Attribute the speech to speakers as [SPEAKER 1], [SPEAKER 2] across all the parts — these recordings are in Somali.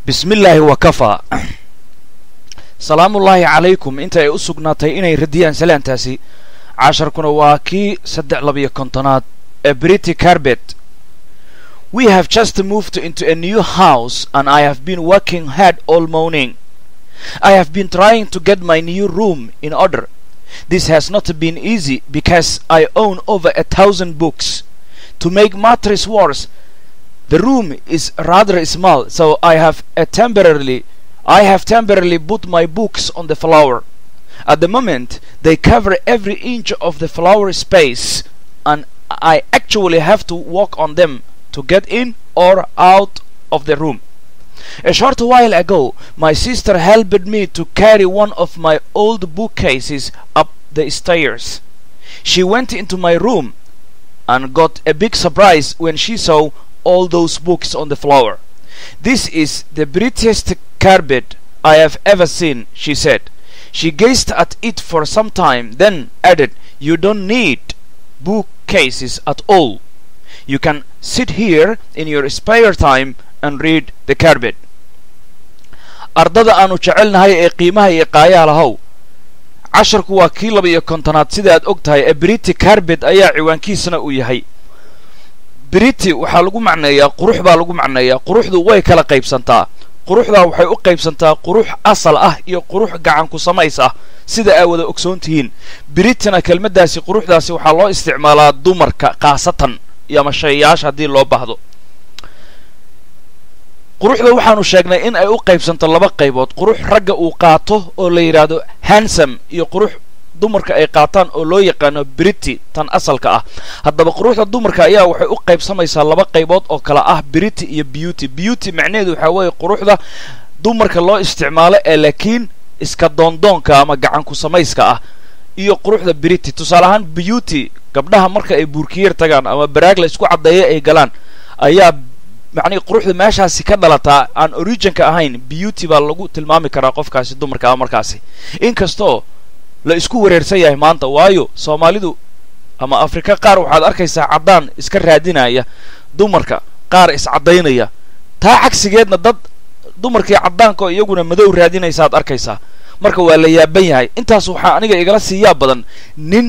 [SPEAKER 1] bismi illaahi wakafaa salaamullaahi calaykum inta ay u sugnaatay inay radiyaan salaantaasi casharkuna waa kii saddex labiyo kontonaad ee brity carbet we have just moved into a new house and i have been working hard all morning i have been trying to get my new room in order this has not been easy because i own over a thousand books to make matters worse the room is rather small so i have a temporarily I have temporarily put my books on the floor. At the moment, they cover every inch of the floor space, and I actually have to walk on them to get in or out of the room. A short while ago, my sister helped me to carry one of my old bookcases up the stairs. She went into my room and got a big surprise when she saw all those books on the floor. This is the prettiest carpet I have ever seen, she said. She gazed at it for some time, then added, You don't need bookcases at all. You can sit here in your spare time and read the carpet. ardada aanu jecelnahay ee qiimaha iyo qaayaha lahow casharku waa kii laba iyo kontonaad sida aad og tahay ee brity carbet ayaa ciwaankiisana uu yahay brity waxaa lagu macneeyaa qurux baa lagu macneeyaa quruxdu way kala qaybsantaa quruxdaa waxay u qaybsantaa qurux asal ah iyo qurux gacan ku samays ah sida aa wada ogsoon tihiin britina kelmaddaasi quruxdaasi waxaa loo isticmaalaa dumarka khaasatan iyo ama shayayaasha haddii loo baahdo quruxda waxaanu sheegnay in ay u qaybsanto laba qaybood qurux ragga uu qaato oo la yidhaahdo hansam iyo qurux dumarka ay qaataan oo loo yaqaano brity tan asalka ah haddaba quruxda dumarka ayaa waxay u qaybsamaysaa laba qaybood oo kale ah brity iyo beauty beauty macnaheedu waxaa weeye quruxda dumarka loo isticmaalo ee laakiin iska doondoonka ama gacan ku samayska ah iyo quruxda brity tusaale ahaan beauty gabdhaha marka ay buurkiyar tagaan ama baraag la isku caddeeya ay galaan ayaa macnihi quruxda meeshaasi ka dhalataa aan originka ahayn beauty baa lagu tilmaami karaa qofkaasi dumarka ah markaasi inkastoo la isku wareersan yahay maanta waayo soomaalidu ama afrika qaar waxaad arkaysaa caddaan iska raadinaya dumarka qaar iscaddaynaya taa cagsigeedna dad dumarkii caddaankaoo iyaguna madow raadinaysaad arkaysaa marka waa la yaaban yahay intaas waxaa aniga igala siiyaa badan nin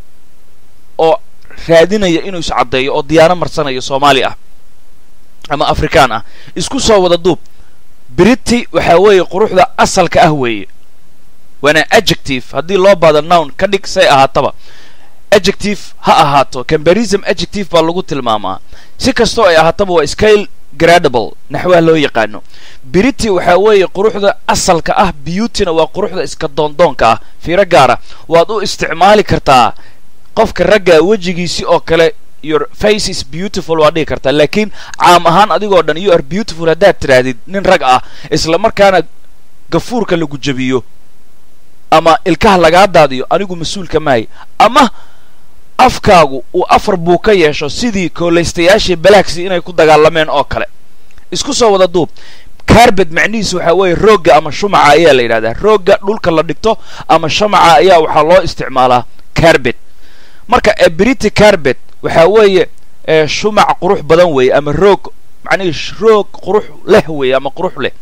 [SPEAKER 1] oo raadinaya inuu iscaddeeyo oo diyaano marsanayo soomaali ah ama afrikaan ah isku soo wada duub brity waxaa weeye quruxda asalka ah weeye waana adjective haddii loo baado nown ka dhig say ahaataba adjective ha ahaato combarism adjective baa lagu tilmaamaa si kastoo ay ahaataba waa scale gradable naxwaha loo yaqaano brity waxaa weeye quruxda asalka ah beautyna waa quruxda iska doondoonka ah fiiro gaara waad u isticmaali kartaa qofka ragga wejigiisi oo kale your face is beautiful waad dhigi kartaa laakiin caam ahaan adigoo dhan you are beautiful haddaad tidhaahdid nin rag ah isla markaana gafuurka lagu jebiyo ama ilkaha lagaa daadiyo anigu mas-uulka maahay ama afkaagu uu afar buu ka yeesho sidii kooleystayaashii balaaksi inay ku dagaalameen oo kale isku soo wada duub carbet macnihiisu waxaa weeye roogga ama shumaca ayaa la yidhahdaa roogga dhulka la dhigto ama shamaca ayaa waxaa loo isticmaalaa carbet marka ebrity carbet waxaa weeye shumac qurux badan weeye ama roog macnihii roog qurux leh weeye ama qurux leh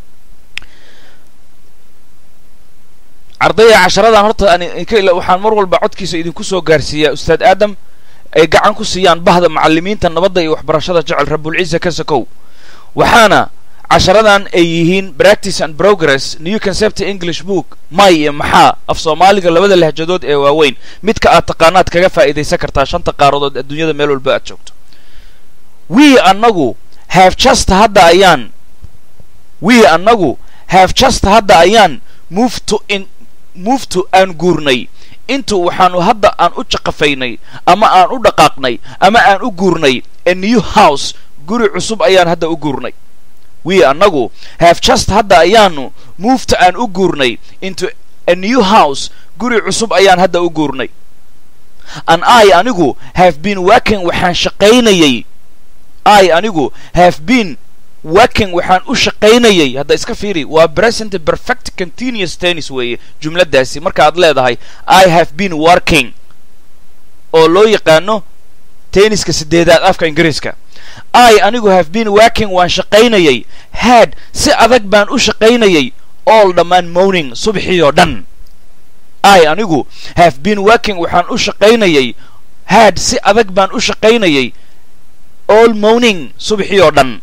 [SPEAKER 1] ardayda casharadan horta waxaan mar walba codkiisa idinku soo gaarsiiyaa ustaad aadam ay gacan ku siiyaan bahda macalimiinta nabadda iyo waxbarashada jecel rabulciisa ka sakow waxaana casharadan ay yihiin practice and progress new concept english book may iyo maxaa af soomaaliga labada lahjadood ee waaweyn midka aad taqaanaad kaga faa'iidaysan kartaa shanta qaaradood adduunyada meel walba aad joogto we annagu have just hadda ayaan we annagu have just hadda ayaan move to in muftu aan guurnay intu waxaanu hadda aan u jaqafaynay ama aan u dhaqaaqnay ama aan u guurnay a new house guri cusub ayaan hadda u guurnay we annagu have just hadda ayaanu mufta aan u guurnay into a new house guri cusub ayaan hadda u guurnay an i anigu have been working waxaan shaqaynayay i anigu have been working waxaan u shaqaynayay hadda iska fiiri waa present perfect continuous tennis weeye jumladdaasi markaaad leedahay i have been working oo loo yaqaano tenniska sideedaad afka ingiriiska i anigu have been working waan shaqaynayay had si adag baan u shaqaynayay all dhammaan morning subxii oo dhan i anigu have been working waxaan u shaqaynayay had si adag baan u shaqaynayay all morning subxii oo dhan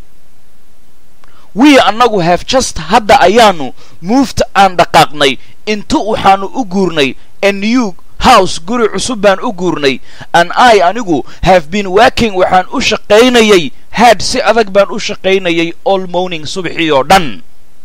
[SPEAKER 1] we annagu have just hadda ayaanu moved aan dhaqaaqnay intu waxaanu u guurnay a new house guri cusub baan u guurnay an i anigu have been working waxaan u shaqaynayay had si adag baan u shaqaynayay all morning subxii oo dhan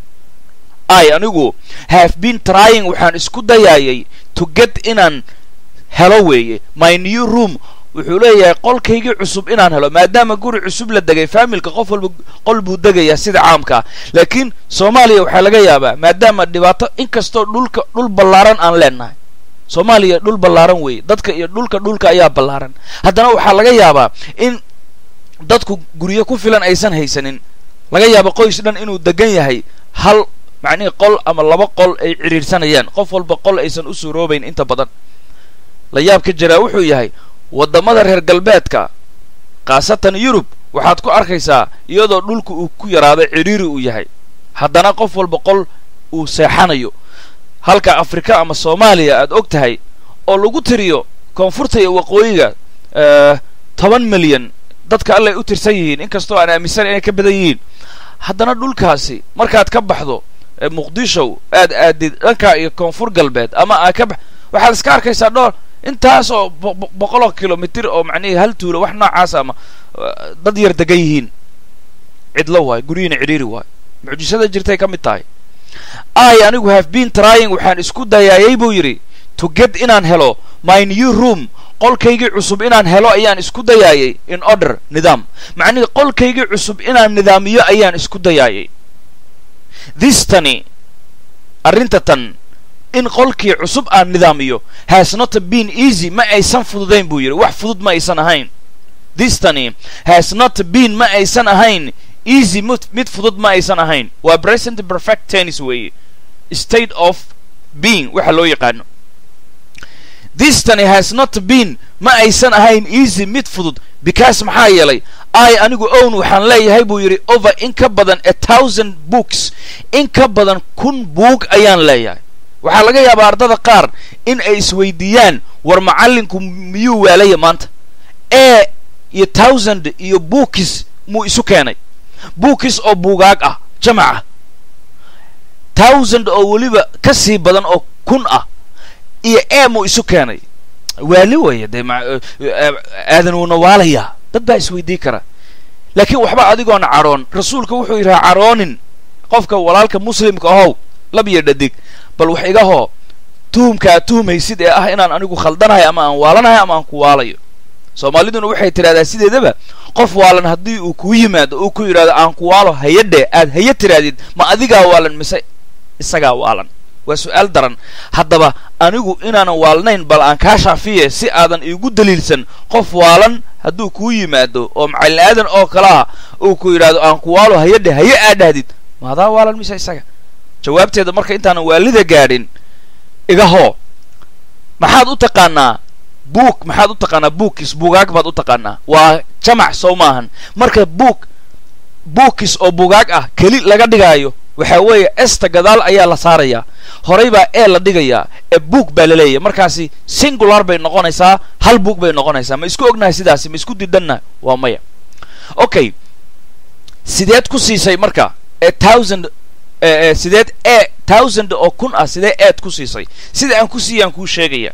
[SPEAKER 1] i anigu have been trying waxaan isku dayaayay to get inaan helo weeye my new room wuxuu leeyahay qolkaygii cusub inaan helo maadaama guri cusub la degay faamilka qof walba qol buu degayaa sida caamka ah laakiin soomaaliya waxaa laga yaabaa maadaama dhibaato inkastoo dhulka dhul ballaaran aan leenahay soomaaliya dhul ballaaran weeye dadka iyo dhulka dhulka ayaa ballaaran haddana waxaa laga yaabaa in dadku guryo ku filan aysan haysanin laga yaaba qoys dhan inuu degan yahay hal macnihii qol ama laba qol ay cidhiidhsanayaan qof walba qol aysan u suuroobayn inta badan la yaab ka jiraa wuxuu yahay waddamada reer galbeedka khaasatan yurub waxaad ku arkaysaa iyadoo dhulka uu ku yaraaday cidhiiri uu yahay haddana qof walba qol uu seexanayo halka afrika ama soomaaliya aad og tahay oo lagu tiriyo koonfurta iyo waqooyiga toban milyan dadka allay u tirsan yihiin inkastoo aan aaminsan inay ka badan yihiin haddana dhulkaasi markaad ka baxdo muqdishow aad aadid dhanka iyo koonfur galbeed ama aad ka bax waxaad iska arkaysaa dhoor intaas oo boqoloo kilomitir oo macnihii hal tuulo wax noocaas ama dad yar degan yihiin cidlo waayo guryihiina cidhiiri waayo mucjisada jirtay ka mid tahay i anigu have been trying waxaan isku dayaayay buu yidhi to get inaan helo my new room qolkaygii cusub inaan helo ayaan isku dayaayay in order nidaam macnihii qolkaygii cusub inaan nidaamiyo ayaan isku dayaayay this tani arrinta tan in qolkii cusub aan nidaamiyo has not been easy ma aysan fududayn buu yidhi wax fudud ma aysan ahayn this tani has not been ma aysan ahayn easy mid fudud ma aysan ahayn waa present perfect tennis weeye state of being waxa loo yaqaano this tani has not been ma aysan ahayn easy mid fudud because maxaa yeelay i anigu own waxaan leeyahay buu yidhi over in ka badan a thousand books in ka badan kun buug ayaan leeyahay waxaa laga yaabaa ardada qaar in ay isweydiiyaan war macallinku miyuu waalaya maanta e iyo thousand iyo bookis muu isu keenay bookis oo buugaag ah jamac ah thousand oo weliba ka sii badan oo kun ah iyo e muu isu keenay waali weeye dee aadan wuuna waalayaa dad baa isweydii kara laakiin waxba adigoona cadhoon rasuulka wuxuu yidhaha cadhoonin qofka walaalka muslimka ahow lab iyo dhadig bal wax iga hoo tuhumka aad tuhmaysid ee ah inaan anigu khaldanahay ama aan waalanahay ama aan ku waalayo soomaaliduna waxay tidhahdaa sideedaba qof waalan haddii uu kuu yimaado uu ku yidhahdo aan ku waalo hayadhe aad haya tiraadid ma adigaa waalan mise isagaa waalan waa su-aal daran haddaba anigu inaanan waalnayn bal aan kaa shaafiye si aadan iigu daliilsan qof waalan hadduu kuu yimaado oo macallin aadan oo kalaha uu ku yidhahdo aan ku waalo hayadhe haye aad dhahdid ma adaa waalan mise isaga jawaabteeda marka intaanan waalida gaadhin iga hoo maxaad u taqaanaa buug maxaad u taqaanaa buukis buugaag baad u taqaanaa waa jamac sow maahan marka buug buukis oo buugaag ah keli laga dhigaayo waxaa weeye esta gadaal ayaa la saarayaa horay baa ee la dhigayaa ee buug baa la leeyahy markaasi singular bay noqonaysaa hal buug bay noqonaysaa ma isku ognahay sidaasi ma isku didannahay waa maya okay sideed ku siisay marka ee thousand sideed e thousand oo kun ah sidee eed ku siisay sida aan ku siiyaan kuu sheegaya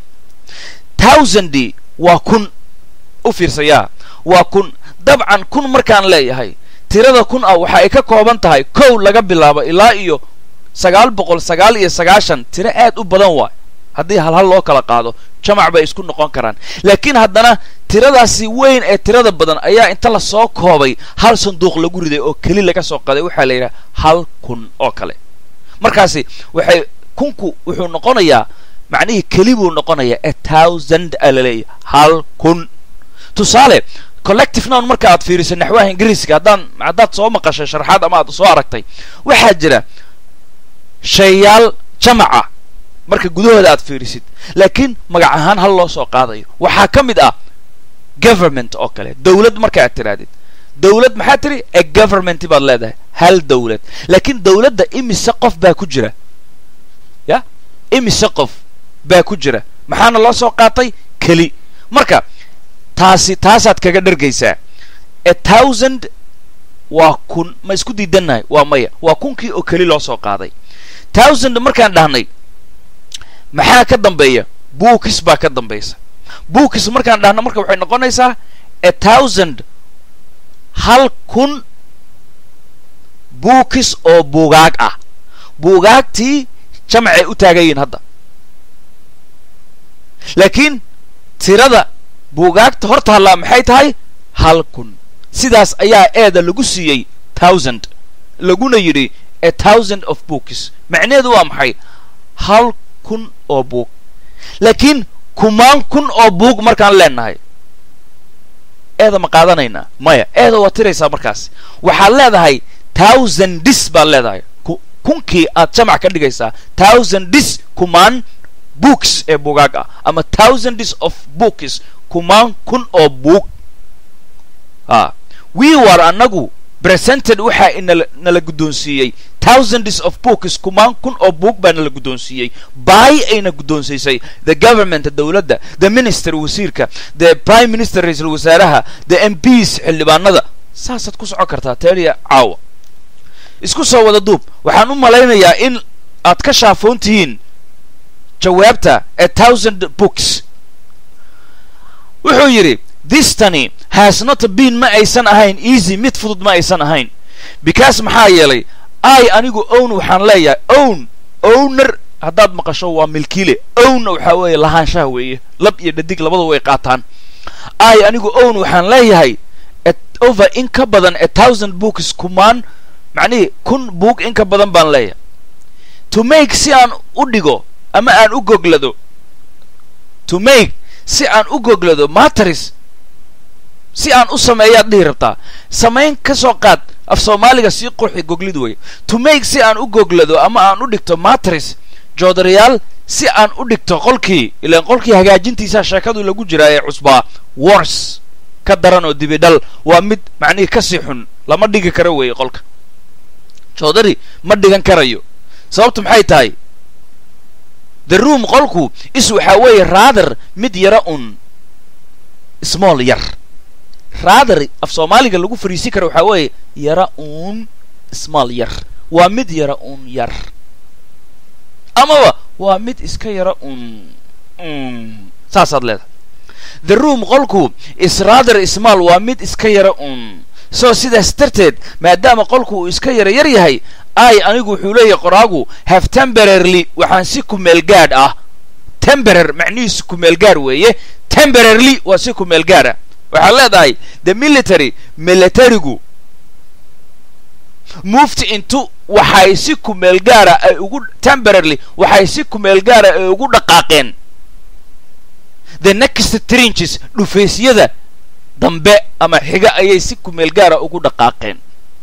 [SPEAKER 1] thousandy waa kun u fiirsayaa waa kun dabcan kun markaan leeyahay tirada kun ah waxa ay ka kooban tahay kow laga bilaabo ilaa iyo sagaal boqol sagaal iyo sagaashan tiro aad u badan waay haddii hal hal loo kala qaado jamac bay isku noqon karaan laakiin haddana tiradaasi weyn ee tirada badan ayaa inta lasoo koobay hal sanduuq lagu riday oo keli laga soo qaday waxaa la yidhaha hal kun oo kale markaasi waxay kunku wuxuu noqonayaa macnihii keli buu noqonayaa a thousand a laleeyahy hal kun tusaale collective nown marka aad fiiriso naxwaha ingiriiska haddaan haddaad soo maqashay sharxaad ama aad soo aragtay waxaa jira shayaal jamaca marka gudahooda aad fiirisid laakiin magac ahaan hal loo soo qaadayo waxaa ka mid ah government oo kale dawlad marka aad tirahdid dowlad maxaa tiri a government baad leedahay hal dowlad laakiin dowladda imise qof baa ku jira ya imise qof baa ku jira maxaana loo soo qaatay keli marka taasi taasaad kaga dhargaysaa a thousand waa kun ma isku diidannahay waa maya waa kunkii oo keli loo soo qaaday thousand markaan dhahnay maxaa ka dambeeya bookis baa ka dambaysa bookis markaan dhahno marka waxay noqonaysaa a thousand hal kun bookis oo buugaag ah buugaagtii jamcay u taagayiin hadda laakiin tirada buugaagta horta hallaa maxay tahay hal kun sidaas ayaa eeda lagu siiyey thousand laguna yidhi a thousand of books macnaheedu waa maxay hal kun oo buug laakiin kumaan kun oo buug markaan leenahay eeda ma qaadanaynaa maya eeda waa tiraysaa markaas waxaad leedahay thousand dis baad leedahay kunkii aad jamac ka dhigaysaa thousand dis kumaan books ee buugaag ah ama thousand dis of books kumaan kun oo buug a we war annagu presented waxaa inala nala guddoonsiiyey thousands of books kumaan kun oo buug baa nala guddoonsiiyey by ayna guddoonsiisay the government dowladda the minister wasiirka the prime minister ra-iisul wasaaraha the m ps xildhibaanada saasaad ku socon kartaa teeliya caawa isku soo wada duub waxaan u malaynayaa in aad ka shaafoon tihiin jawaabta a thousand books wuxuu yidhi thistani has not been ma aysan ahayn easy mid fudud ma aysan ahayn because maxaa yeelay i anigu own waxaan leeyahay own owner haddaad maqasho waa milkiile ownna waxaa weeye lahaanshaha weeye lab iyo dhadig labada way qaataan i anigu own waxaan leeyahay over in ka badan a thousand books kumaan macnihii kun book in ka badan baan leeyahay to make si aan u dhigo ama aan u goglado to make si aan u goglado matris si aan u sameeyaad dhihi rabtaa samayn ka soo qaad af soomaaliga sii qurxi goglid wey to make si aan u goglado ama aan u dhigto matris joodarayaal si aan u dhigto qolkii ilaan qolkii hagaajintiisaa sheekadu lagu jiraa ee cusbaa wars ka daran oo dibidhal waa mid macnihii kasii xun lama dhigi karo weeye qolka joodari ma dhigan karayo sababtu maxay tahay the room qolku is waxaa weeye rather mid yara un small yar rather af soomaaliga lagu fariisin kara waxaa weeye yara un small yar waa mid yara un yar amaba waa mid iska yara un saasaad leedahay the room qolku is rather small waa mid iska yara un so sidaas darteed maadaama qolku uu iska yara yar yahay ai anigu wuxuu leeyahay qoraagu have temporarily waxaan si kumeel gaadh ah temporar macnihiisu kumeel gaar weeye temporarily waa si kumeel gaara waxaad leedahay the military militarigu moved into waxay si kumeel gaara ay ugu temporarily waxay si kumeel gaara ay ugu dhaqaaqeen the next trenches dhufaysyada dambe ama xiga ayay si kumeel gaara ugu dhaqaaqeen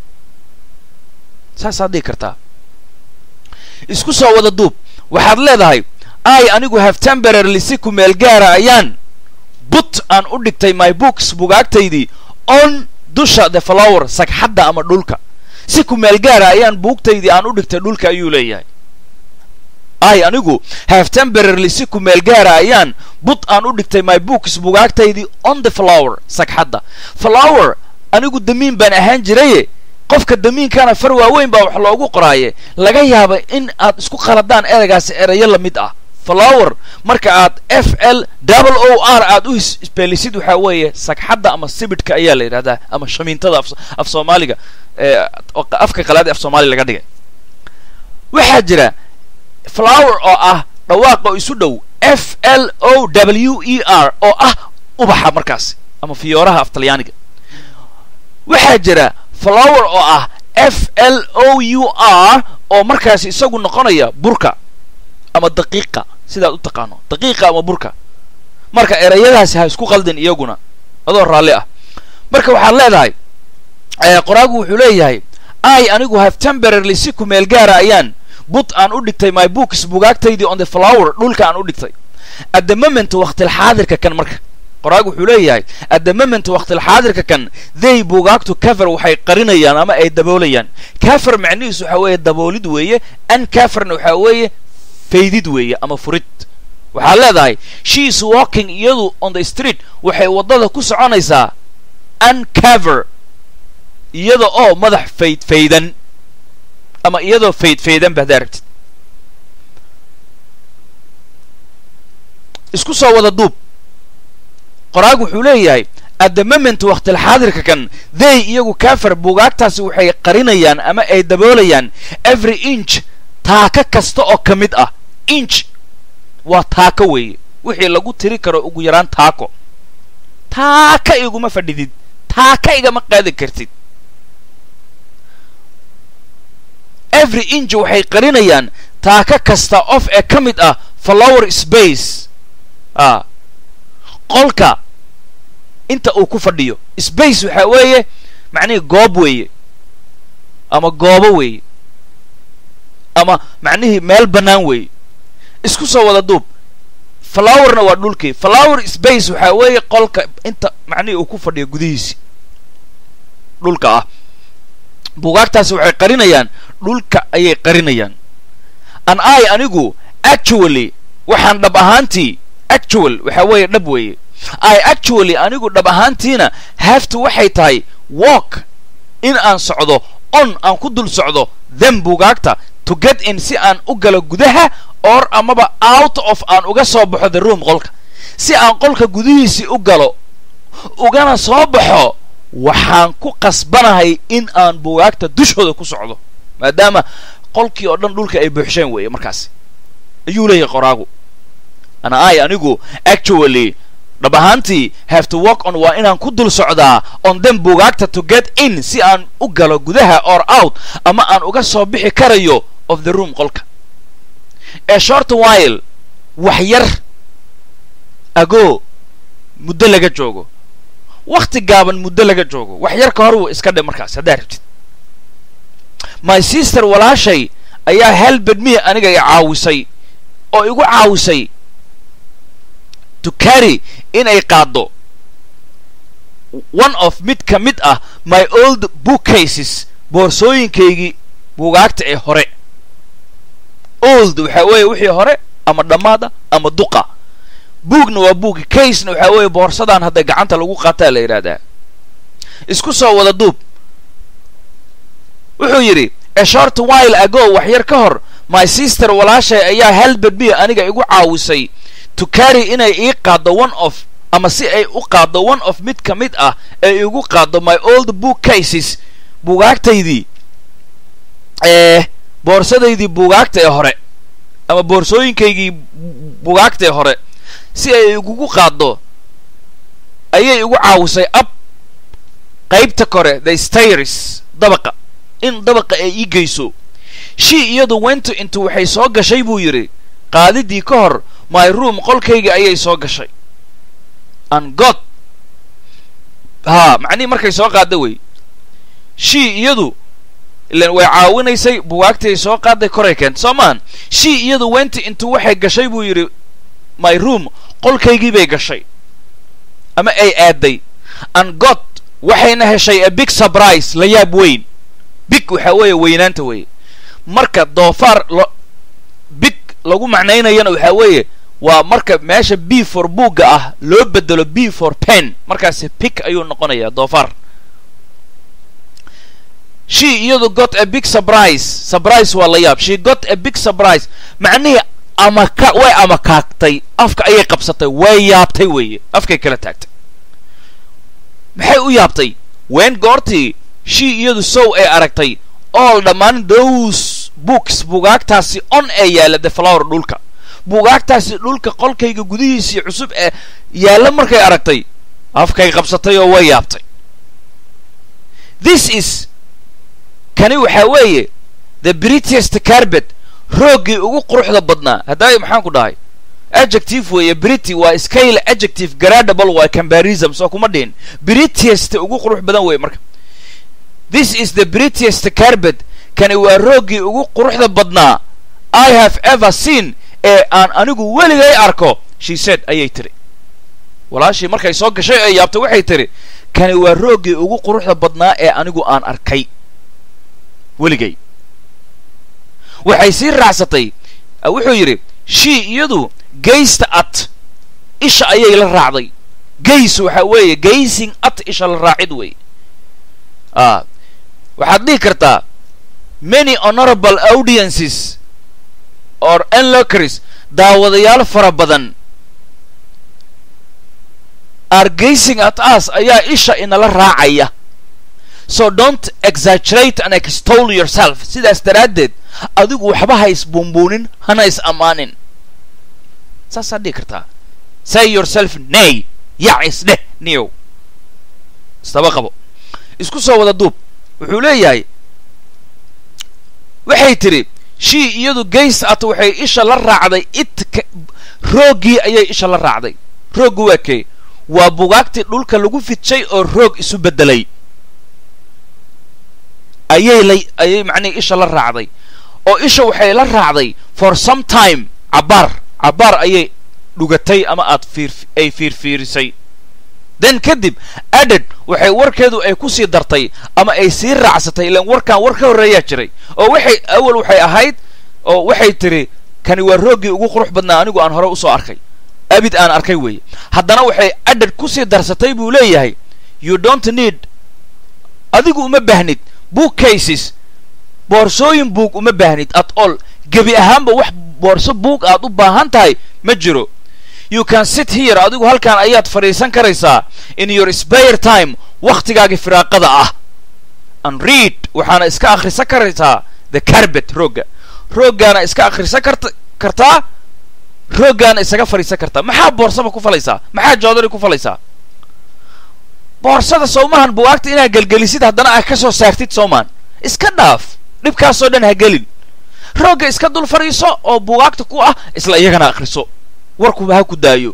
[SPEAKER 1] saasaad dhihi kartaa isku soo wada duub waxaad leedahay ai anigu have temporarily si kumeel gaara ayaan but aan u dhigtay my books bugaagtaydii on dusha the flower sagxadda ama dhulka si kumeel gaara ayaan buugtaydii aan u dhigtay dhulka ayuu leeyahay ai anigu have temporarily si kumeel gaara ayaan but aan u dhigtay my books bugaagtaydii on the flower sagxadda flower anigu damiin baan ahaan jiraye qofka damiinkana far waaweyn baa wax loogu qoraaye laga yaaba in aad isku qaladaan ereygaasi erayo la mid ah flower marka aad f l double o r aad u isbeelisid waxaa weeye sagxadda ama sibidhka ayaa la yidhahdaa ama shamiintada af soomaaliga afka qalaad af soomaaliya laga dhigay waxaa jira flower oo ah dhawaaqa oo isu dhow f l o w e r oo ah ubaxa markaasi ama fiyooraha af talyaaniga waxaa jira flower oo ah f l o u r oo markaasi isagu noqonaya burka ama daqiiqa sidaad u taqaano daqiiqa ama burka marka erayadaasi ha isku qaldin iyaguna adoo raalli ah marka waxaad leedahay qoraagu wuxuu leeyahay ai anigu have temporarily si kumeel gaara ayaan but aan u dhigtay my books bugaagtaydii on the flower dhulka aan u dhigtay at the moment waqtil xaadirka kan marka qoraagu wuxuu leeyahay at the moment waqtilxaadirka kan they buugaagtu cover waxay qarinayaan ama ay daboolayaan cover macnihiisu waxaa weeye daboolid weeye an coverna waxaa weeye faydid weeye ama furid waxaad leedahay she is walking iyadu on the street waxay waddada ku soconaysaa uncover iyada oo madax fayd faydan ama iyadoo fayd faydan ba haddaa rabtid isku soo wada duub qoraag wuxuu leeyahay at the moment waqtilxaadirka kan they iyagu cover buugaagtaasi waxay qarinayaan ama ay daboolayaan every inch taaka kasta oo ka mid ah inch waa taako weeye wixii lagu tiri karo ugu yaraan taako taaka iguma fadhidid taaka igama qaadi kartid every inch waxay qarinayaan taaka kasta of ee ka mid ah flower space a qolka inta uu ku fadhiyo space waxaa weeye macnihii goob weeye ama goobo weeye ama macnihii meel bannaan weeye isku soo wada duub flowerna waa dhulkii flower space waxaa weeye qolka inta macnihii uu ku fadhiyo gudihiisi dhulka ah buugaagtaasi waxay qarinayaan dhulka ayay qarinayaan an i anigu actually waxaan dhab ahaantii actual waxaa weeye dhab weeye i actually anigu dhab ahaantiina haftu waxay tahay walk in aan socdo on aan ku dul socdo them buugaagta to get in si aan u galo gudaha or amaba out of aan uga soo baxo the room qolka si aan qolka gudihiisii u galo ugana soo baxo waxaan ku qasbanahay in aan buugaagta dushooda ku socdo maadaama qolkii oo dhan dhulka ay buuxsheen weeye markaasi ayuu leeyahay qoraagu ana ai anigu actually dhab ahaantii have to walk on waa inaan ku dul socdaa on them buugaagta to get in si aan u galo gudaha or out ama aan uga soo bixi karayo of the room qolka ee short while wax yar agoo muddo laga joogo wakhti gaaban muddo laga joogo wax yar ka hor wuu iska dhe markaas haddaa rabtid my sister walaashay ayaa helbed me aniga i caawisay oo igu caawisay to carry inay qaaddo one of mid ka mid ah my old bookcases boorsooyinkaygii buugaagta ee hore old waxaa weeye wixii hore ama dhammaada ama duqa buugna waa buugi casena waxaa weeye boorsadaan hadda gacanta lagu qaataa la yidhaahdaa isku soo wada duub wuxuu yidhi a short while ago wax yar ka hor my sister walaashay ayaa helbed me aniga igu caawisay to carry inay ii qaaddo one of ama si ay u qaaddo one of mid ka mid ah ee igu qaaddo my old book cases buugaagtaydii ee boorsadaydii buugaagta ee hore ama boorsooyinkaygii buugaagta ee hore si ay igugu qaaddo ayay igu caawisay ab qaybta kore the stairs dabaqa in dabaqa ay ii geyso she iyadu wento intu waxay soo gashay buu yidhi qaadidii ka hor my room qolkayga ayay soo gashay an god haa macnihii markay soo qaadda wey she iyadu ilan way caawinaysay bugaagtay soo qaadday koray keenta soo maan she iyadu wenti intu waxay gashay buu yidhi my room qolkaygii bay gashay ama ay aadday an god waxayna heshay a big surprise la yaab weyn big waxaa weeye weynaanta weeye marka doofaar lo big lagu macnaynayana waxaa weeye waa marka meesha b for buugga ah loo bedelo b for pen markaasi big ayuu noqonayaa doofaar she iyadu got a big surprise surprise waa la yaab she got a big surprise macnihii amaka way amakaagtay afka ayay qabsatay way yaabtay weeye afkay kala taagtay maxay u yaabtay wen goortii she iyadu sow ay aragtay all dhammaan those books bugaagtaasi on ee yaalla the flower dhulka bugaagtaasi dhulka qolkayga gudihiisii cusub ee yaalla markay aragtay afkay qabsatay oo way yaabtay this is kani waxaa weeye the britiest carbet rooggii ugu quruxda badnaa haddaay maxaan ku dhahay adjective weeye brity waa scale adjective gradable waa combarism soo kuma dhihin britiest ugu qurux badan weeye marka this is the britiest carbet kani waa rooggii ugu quruxda badnaa i have ever seen ee aan anigu weligay arko she said ayay tiri walaashii markay soo gashay ee yaabtay waxay tidhi kani waa rooggii ugu quruxda badnaa ee anigu aan arkay weligay waxay sii raacsatay wuxuu yidhi shii iyadu gaysta at isha ayay la raacday gays waxa weeye gaysing at isha la raacid wey a waxaad dhihi kartaa many honorable audiences or enlocaries daawadayaal fara badan are gazing at us ayaa isha inala raacaya so don't exaggerate and extol yourself sidaas daraaddeed adigu waxba ha isbuunbuunin hana is ammaanin saasaad dhihi kartaa say yourself nay yac isdheh niyow isdaba qabo isku soo wada duub wuxuu leeyahay waxay tidhi shii iyadu gays at waxay isha la raacday it rooggii ayay isha la raacday rooggu waa kee waa bugaagtii dhulka lagu fidshay oo roog isu beddelay ayay la ayay macnihi isha la raacday oo isha waxay la raacday for some time cabbaar cabbaar ayay dhugatay ama aad fiir ay fiirfiirisay then kadib aded waxay warkeedu ay ku sii dartay ama ay sii raacsatay ilaan warkan war ka horreeyaa jiray oo waxay awal waxay ahayd oo waxay tidhi kani waa rooggii ugu qurux badnaa anigu aan hore usoo arkay abid aan arkay weeye haddana waxay aded ku sii darsatay buu leeyahay you don't need adigu uma baahnid book cases boorsooyin buug uma baahnid at all gebi ahaanba wax boorso buug aad u baahan tahay ma jiro you can sit here adigu halkan ayaad fadhiisan karaysaa in your spare time wakhtigaagii firaaqada ah and read waxaana iska akhrisan karaysaa the carbet roogga rooggaana iska akhrisan karta kartaa rooggaana isaga fadhiisan kartaa maxaa boorsaba ku falaysaa maxaa joodari ku falaysaa boorsada soomahan buwaagta inaad gelgelisid haddana aad ka soo saartid soomaan iska dhaaf dhibkaasoo dhan ha gelin roogga iska dul fadhiiso oo buwaagta ku ah isla iyagana akhriso warkuba ha ku daayo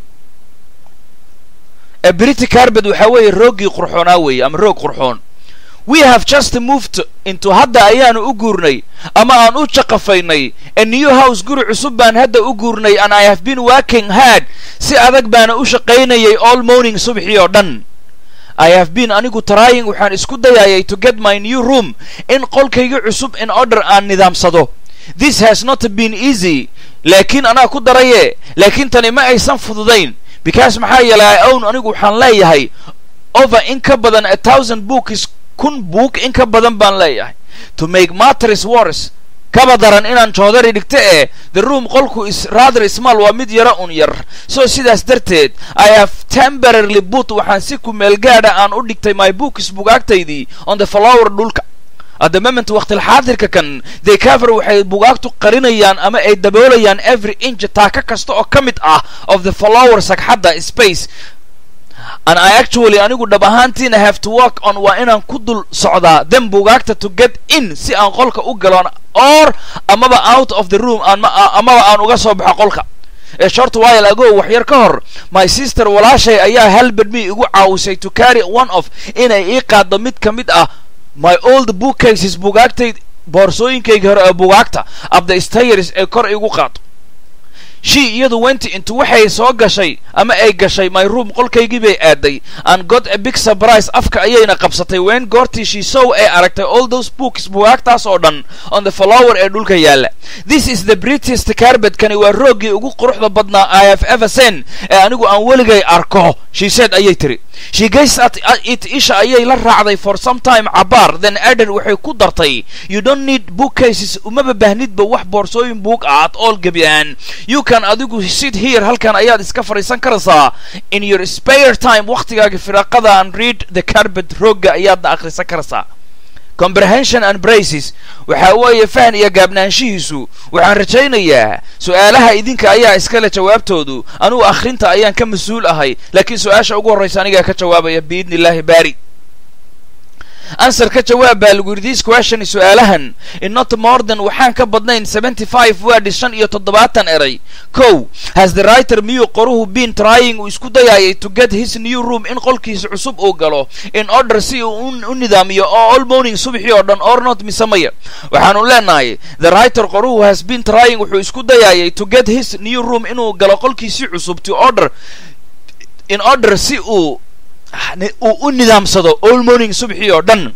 [SPEAKER 1] brity carbet waxaa weeye rooggii qurxoonaa weeye ama roog qurxoon we have just moved into hadda ayaanu u guurnay ama aan u jaqafaynay a new house guri cusub baan hadda u guurnay and i have been working hard si adag baana u shaqaynayay all morning subxii oo dhan i have been anigu trying waxaan isku dayayay to get my new room in qolkayga cusub in order aan nidaamsado this has not been easy laakiin anaa ku daraye laakiin tani ma aysan fududayn because maxaa yeelay own anigu waxaan leeyahay over in ka badan a thousand books kun book in ka badan baan leeyahay to make matters worse kaba daran inaan joodari dhigto ee the room qolku is rather small waa mid yaro un yar so sidaas darteed i have temporarily boot waxaan si kumeel gaadha aan u dhigtay my books bugaagtaydii on the flower dhulka at the moment waqtilxaadirka kan they cover waxay bugaagtu qarinayaan ama ay daboolayaan every inch taaka kasta oo ka mid ah of the flower sagxadda space and i actually anigu dhab ahaantiina have to work on waa inaan ku dul socdaa then bugaagta to get in si aan qolka u galon or amaba out of the room amaba aan uga soo baxo qolka ee short while ago wax yar ka hor my sister walaashay ayaa halbad me igu caawisay to carry one of inay ii qaaddo mid ka mid ah my old book cases bugaagtay boorsooyinkayga hore ee bugaagta of the stayers ee kor igu qaado she iyadu went into waxay soo gashay ama ay gashay my room qolkaygii bay aaday and got a big surprise afka ayayna qabsatay wen goortii she sow ay aragtay all those books bugaagtaas oo dhan on the flower ee dhulka yaalla this is the british carbet kani waa rooggii ugu quruxda badnaa i have ever seen ee anigu aan weligay arko she said ayay tiri she gazed at it isha ayay la raacday for some time cabaar then aden waxay ku dartay you don't need book cases umaba baahnidba wax boorsooyin buug ah at all gebi ahaan you can adigu sit here halkan ayaad iska fadhiisan karaysaa in your spare time wakhtigaaga firaaqada and read the carbet roogga ayaadna akhrisan karaysaa comprehension and braces waxa weeye fahan iyo gaabnaanshihiisu waxaan rajaynayaa su-aalaha idinka ayaa iskale jawaabtoodu anugu akhrinta ayaan ka mas-uul ahay laakiin su-aasha ugu horraysa anigaa ka jawaabaya biidni illaahi baari answer ka jawaab baa lagu yidhi this question su-aalahan in not more than waxaan ka badnayn seventy five words shan iyo toddobaatan eray kow has the writer miyuu qoruhu been trying uu isku dayayay to get his new room in qolkiisa cusub uu galo in order si uu u nidaamiyo oo all morning subxii oo dhan or not misamaya waxaanu leenahay the writer qoruhu has been trying wuxuu isku dayayay to get his new room inuu galo qolkiisii cusub to order in order si uu uu u nidaamsado all morning subxii oo dhan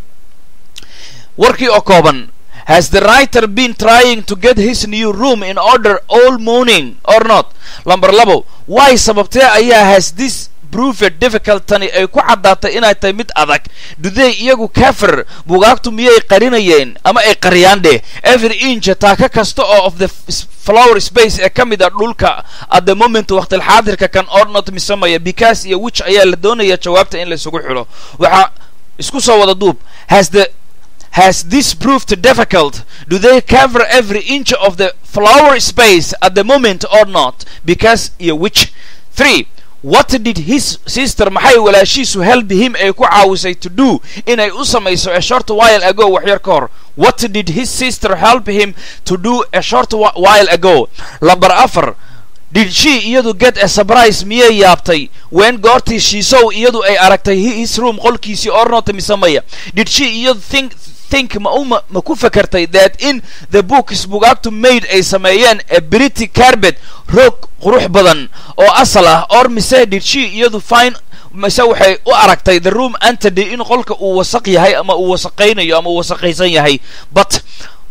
[SPEAKER 1] warkii oo kooban has the writer been trying to get his new room in order all morning or not lamber labo why sababtee ayaa has this proved difficult tani ay ku caddaatay inay tahay mid adag duday iyagu kafir bugaagtu miyay qarinayeen ama ay qariyaan dheh every inch taaka kasta oo of the flower space ee ka mid a dhulka at the moment waqtilxaadirka kan ornot misamaya because iyo which ayaa la doonaya jawaabta in laysugu xidho waxaa isku soo wada duub has the Has this proved difficult? Do they cover every inch of the flower space at the moment or not? Because yeah, which three what did his sister maxay walaashiisu help him ay ku caawisay to do inay u samayso a short while ago waxyar ka hor what did his sister help him to do a short while ago lamber afar did she iyadu get a surprise miyay yaabtay when goortii shiisow iyadu ay aragtay his room qolkiisii ornota misamaya did she iyadu think think ma u ma ku fakartay that in the books bugaagtu made ay sameeyeen a brity carbet roog qurux badan oo asal ah or mise did she iyadu fine mise waxay u aragtay the room antony in qolka uu wasaq yahay ama uu wasaqaynayo ama uu wasaqaysan yahay but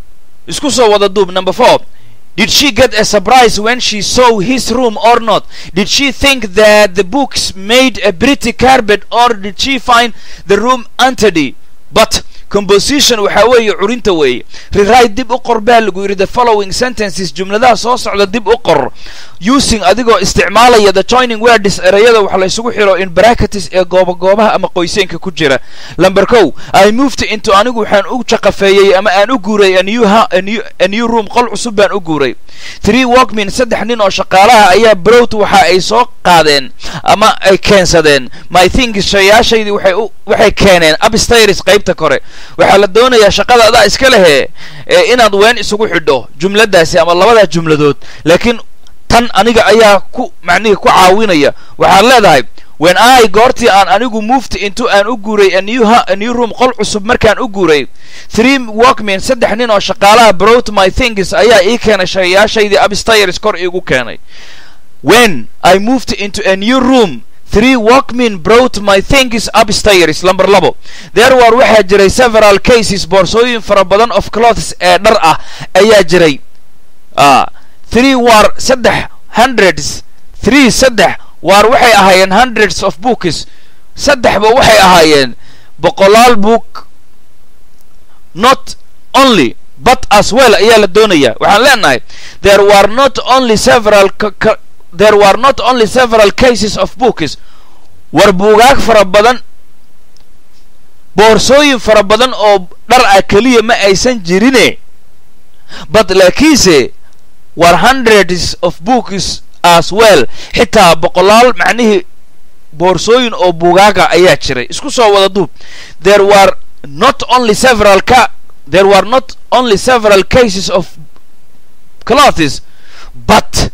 [SPEAKER 1] isku soo wada duub number four Did she get a surprise when she saw his room or not? Did she think that the books made a pretty carpet or did she find the room untidy? But composition waxaa weeye curinta weeye rewrite dib u qor baa lagu yidhi the following sentences jumladaha soo socda dib u qor using adigoo isticmaalaya the joining words ereyada wax la isugu xiro in bracketes ee gooba goobaha ama qoyseenka ku jira lamber kow i moved into anigu waxaan u jaqafeeyey ama aan u guuray a new, a new, a new room qol cusub baan u guuray three walkmin saddex nin oo shaqaalaha ayaa browt waxa ay soo qaadeen ama ay keensadeen my things shayaashaydii waxay u waxay keeneen upstairs qaybta kore waxaa la doonayaa shaqada adaa iska lehe ee inaad ween isugu xidho jumladaasi ama labadaa jumladood laakiin tan aniga ayaa ku macnihii ku caawinaya waxaad leedahay when i goortii aan anigu moved into aan u guuray a new, a new room qol cusub markaan u guuray three walkmen saddex nin oo shaqaalaha browt my things ayaa ii keenay shayaashaydii upstairs kor iigu keenay when i moved into a new room three walkmen brought my things upstairs lamber labo there were waxaa jiray several cases boorsooyin fara badan of clothes ee dhar ah ayaa jiray three war saddex hundreds three saddex waar waxay ahaayeen hundreds of books saddexba waxay ahaayeen boqolaal book not only but as well ayaa la doonayaa waxaan leenahay there were not only several there were not only several cases of books war buugaag fara badan boorsooyin fara badan oo dhar ah keliya ma aysan jirine but laakiinse war hundreds of books as well xitaa boqolaal macnihii boorsooyin oo buugaaga ayaa jiray isku soo wada duub there were not only several ca there were not only several cases of clothes but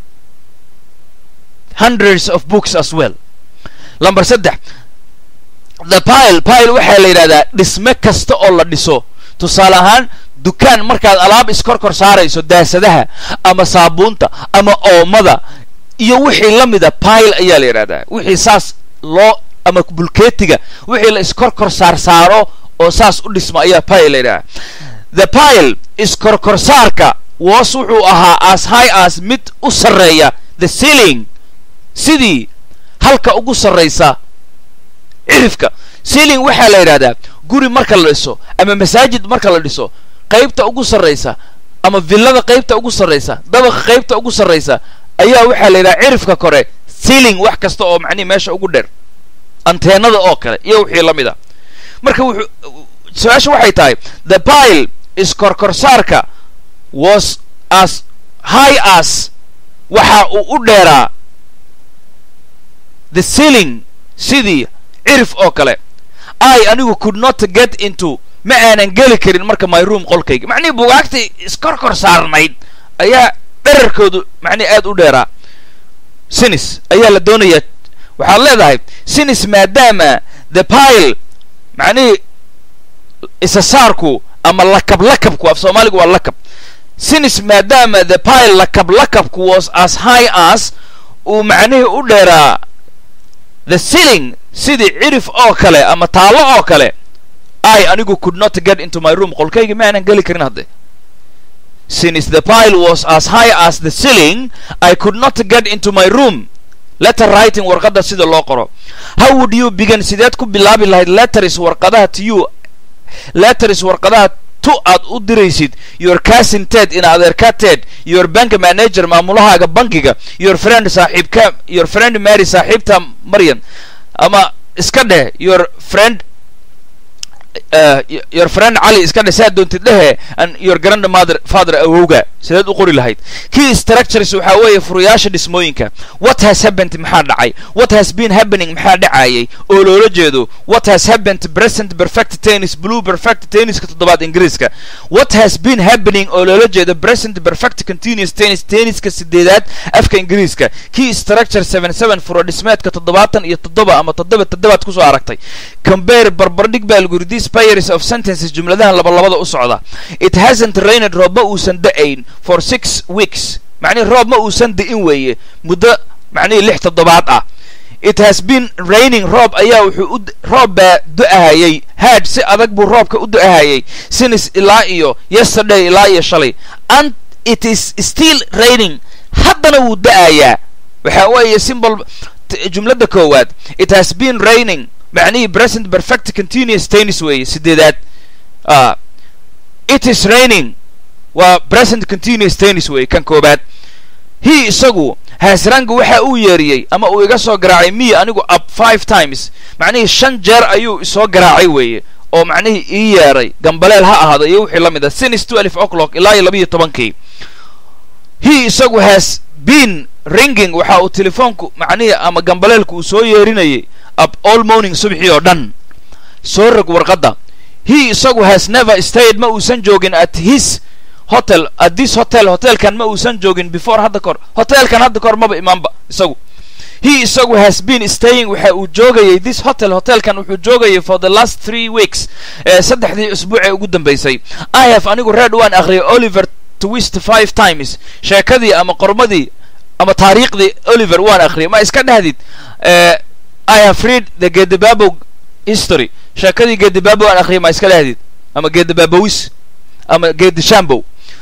[SPEAKER 1] hundreds of books as well lamber saddex the pile pile waxaa la yidhahdaa dhisme kasta oo la dhiso tusaale ahaan dukaan markaad alaab iskorkor saarayso daasadaha ama saabuunta ama oomada iyo wixii la mida pile ayaa la yidhahdaa wixii saas loo ama bulkeetiga wixii la iskorkor saar saaro oo saas u dhisma ayaa pile la yidhahdaa the pile iskorkorsaarka was wuxuu ahaa as high as mid u sarreeya the ceiling sidii halka ugu sarraysa cirifka ceiling waxaa la yidhahdaa guri marka la dhiso ama masaajid marka la dhiso qaybta ugu sarraysa ama villada qaybta ugu sarraysa dabaqa qaybta ugu sarraysa ayaa waxaa la yidhaha cirifka kore ceiling wax kasta oo macnihi meesha ugu dheer anteenada oo kale iyo wixii la mid a marka wuxuu su-aasha waxay tahay the pile iskorkorsaarka was as high as waxa uu u dheeraa the ceiling sidii cirif oo kale i anigu could not get into ma aanan geli karin marka my room qolkayga macnihii bugaagtii iskorkor saarnayd ayaa dherarkoodu macnihi aad u dheeraa sinis ayaa la doonayaa waxaad leedahay sinis maadaama the pile macnihii isa saarku ama lakab lakabku af soomaaligu waa lakab sinis maadaama the pile lakab lakabku was as high as uu macnihii u dheeraa the ceiling sidii cirif oo kale ama taallo oo kale i anigu could not get into my room qolkayga ma aanan geli karin hadde since the pile was as high as the ceiling i could not get into my room letter writing warqadda sida loo qoro how would you begin sideed ku bilaabi lahayd letters warqadaha to you letters warqadaha tu aad u diraysid your cousin ted in adeerka ted your bank manager maamulahaaga bankiga your friend saaxiibka your friend mary saaxiibta maryam ama iska dheh your friend uh, your friend cali iska dheh saa doontid dhehe and your grandmother father awowga sideed u qori lahayd key structures waxaa weeye furuyaasha dhismooyinka what has happened maxaa dhacay what has been happening maxaa dhacayay oo loola jeedo what has happened present perfect tennis blue perfect tenniska toddobaad ingiriiska what has been happening oo loola jeedo present perfect continuous tennis tenniska sideedaad afka ingiriiska key structure seven seven furo dhismeedka toddobaatan iyo toddoba ama toddoba toddobaad kusoo aragtay compare barbardhig baa lagu yidhi these pairs of sentences jumladahan labalabada u socda it hasn't rained roobba uusan da'ayn for six weeks macnihi roob ma uusan di'in weeye muddo macnihii lix toddobaad ah it has been raining roob ayaa wuxuu u roob baa du'ahayay haad si adag buu roobka u du'ahayay sinis ilaa iyo yesterday ilaa iyo shalay and it is still raining haddana wuu da'ayaa waxa weeye simbol jumladda koowaad it has been raining macnihii present perfect continuous tennis weeye sideedaad uh, it is raining waa present continuous tennis weeye kan koobaad he isagu haasranga waxa uu yeeriyey ama uu iga soo garaacay miya anigu up five times macnihii shan jeer ayuu isoo garaacay weeye oo macnihii ii yeeray gambaleel ha ahaado iyo wixii la mid a since twelve o'clock ilaa iyo labiiyo tobankii he isagu has been ringing waxa uu telefoonku macnihii ama gambaleelku uu soo yeerinayay up all morning subxii oo dhan soo rog warqadda he isagu has never stayed ma uusan joogin at his hotel at this hotel hotelkan ma uusan joogin before hadda kahor hotelkan hadda kahor maba imaanba isagu he isagu has been staying waxa uu joogayay this hotel hotelkan wuxuu joogayay for the last three weeks ee saddexdii usbuuc ee ugu dambaysay i have anigu read waan akhriyay oliver twist five times sheekadii ama qormadii ama taariikhdii oliver waan akhriyay ma iska dhahdid i have read the gedebabo history sheekadii gedebabo waan akhriyay ma iska dhahdid ama gedebabowis ama gedishambow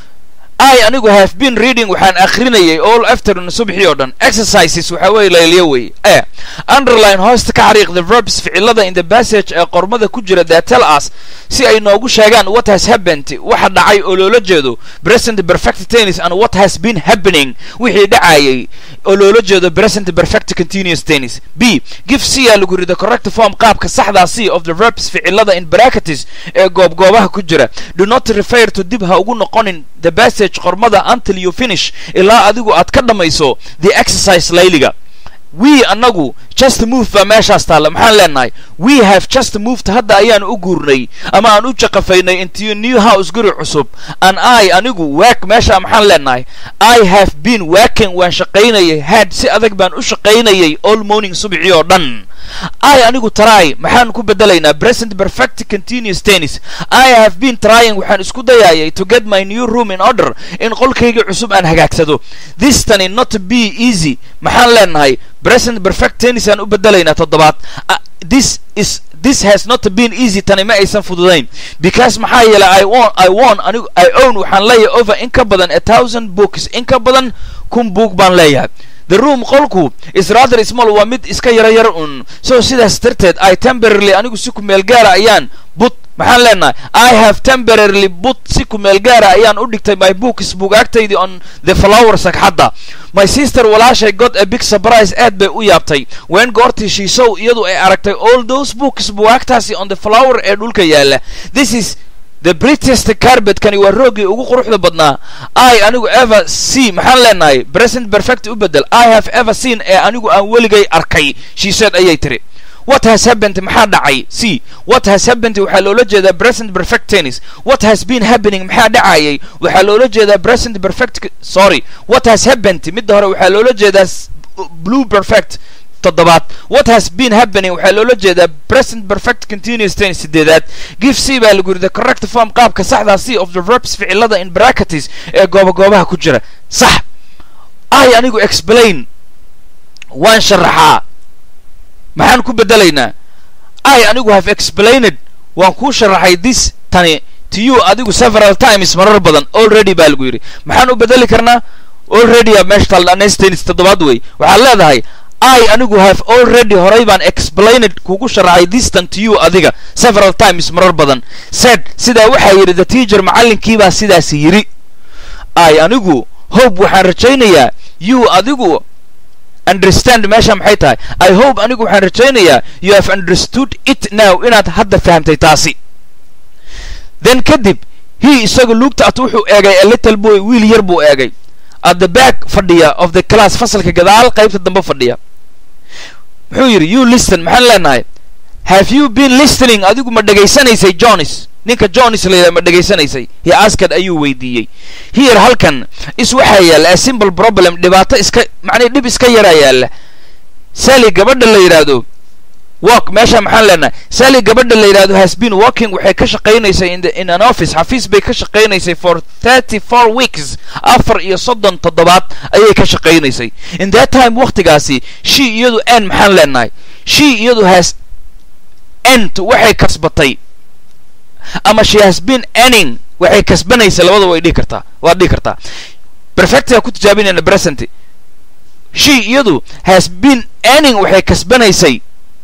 [SPEAKER 1] i anigu have been reading waxaan akhrinayay all afternoon subxii oo dhan exercises waxa weeye layliyo weeye e underline hoosta ka xariiq the verbs ficilada in the passage ee qormada ku jira that tell us si ay noogu sheegaan what has happened waxa dhacay oo loola jeedo present perfect tennis and what has been happening wixii dhacayay oo loola jeedo present perfect continuous tennis b give c aa lagu yidhi the correct form qaabka saxdaa c of the verbs ficilada in bracketes ee goobgoobaha ku jira do not refer to dib ha ugu noqonin the passage qormada until you finish ilaa adigu aad ka dhammayso the exercise layliga we annagu just move baa meeshaas taalla maxaan leenahay we have just moved hadda ayaan u guurnay ama aan u jaqafaynay into new house guri cusub and i anigu waak meesha maxaan leenahay i have been working waan shaqaynayay had si adag baan u shaqaynayay all morning subxii oo dhan i anigu try maxaan ku bedelaynaa present perfect continuous tennis i have been trying waxaan isku dayayay to get my new room in order in qolkayga cusub aan hagaagsado this tani not be easy maxaan leenahay present perfect tennis aan u bedelaynaa toddobaad this is this has not been easy tani ma aysan fududayn because maxaa yeelay i won i won anigu i own waxaan leeyahay over in ka badan a thousand books in ka badan kun book baan leeyahay the room qolku is rather small waa mid iska yaro yar un so sidaas darteed i temporarily anigu si ku meel gaara ayaan but maxaan leenahay i have temporarily but si ku meel gaara ayaan u dhigtay my books buugaagtaydii on the flower sagxadda my sister walaashay got a big surprise aad bay u yaabtay ween goortii shiisow iyadu ay aragtay all those books buugaagtaasi on the flower ee dhulka yaalla this is the brightest carbetkani waa roogii ugu quruxda badnaa i anigu ever see maxaan leenahay present perfect u bedel i have ever seen ee anigu aan weligay arkay she said ayay tiri what has happened maxaa dhacay c what has happened waxaa loola jeedaa present perfect tennis what has been happening maxaa dhacayay waxaa loola jeedaa present perfect sorry what has happened midda hore waxaa loola jeedaa blue perfect toddobaad what has been happening waxaa loola jeedaa present perfect continuous tennis sideedaad give c baa lagu yidhi the correct form qaabka saxdaa c of the verbs ficilada in bracketes ee goobagoobaha ku jira sax i anigu explain waan sharaxaa maxaan ku bedelaynaa i anigu have explained waan kuu sharaxay this tani to you adigu several times marar badan already baa lagu yidhi maxaan u bedeli karnaa already a meesha talnanestens toddobaad wey waxaad leedahay i anigu have already horay baan explained kugu sharaxay distan to you adiga several times marar badan said sidaa waxaa yidhi the teacher macallinkiibaa sidaas yidhi i anigu hope waxaan rajaynayaa you adigu understand meesha maxay tahay i hope anigu waxaan rajaynayaa you have understood it now inaad hadda fahamtay taasi then kadib he isagu lugta at wuxuu eegay a little boy wiil yar buu eegay at the back fadhiya of the class fasalka gadaal qaybta dambe fadhiya muxuu yidhi you listen maxaan leenahay have you been listening adigu ma dhegaysanaysay jonis ninka jonis la yidhaha ma dhegaysanaysay he asked ayuu weydiiyey here halkan is waxaa yaalla a simple problem dhibaato iska macnii dhib iska yaraa yaalla sally gabadha la yidhaahdo work meesha maxaan leenahay sally gabadha la yidhahdo has been working waxay ka shaqaynaysay in, the, in an office xafiis bay ka shaqaynaysay for thirty four weeks afar iyo soddon toddobaad ayay ka shaqaynaysay in that time waktigaasi she iyadu n maxaan leenahay she iyadu has ent waxay kasbatay ama she has been earning waxay kasbanaysa labada way dhihi kartaa waad dhihi kartaa perfectiga ku tijaabinayna present she iyadu has been earning waxay kasbanaysay